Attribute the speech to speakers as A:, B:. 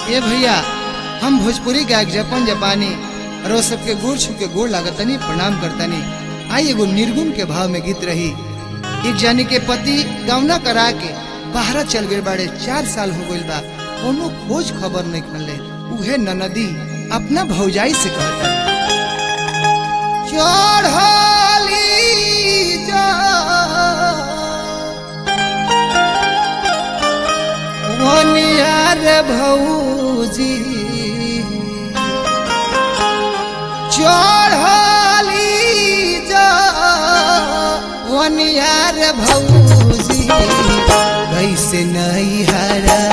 A: ए भैया हम भोजपुरी गायक जपन जपानी रो सबके गोड़ छू के गोड़ लागतनी प्रणाम करतनी आई एगो निर्गुण के भाव में गीत रही एक जानी के पति गौना करा के बाहर चल गए बाड़े चार साल हो गइल बा कोनो खोज खबर नहीं खले उहे ननदी अपना भौजाई से कहता चढ़ली जा वनियार भौजी चढ़ली जा वनियार भौजी कैसे नहीं हरा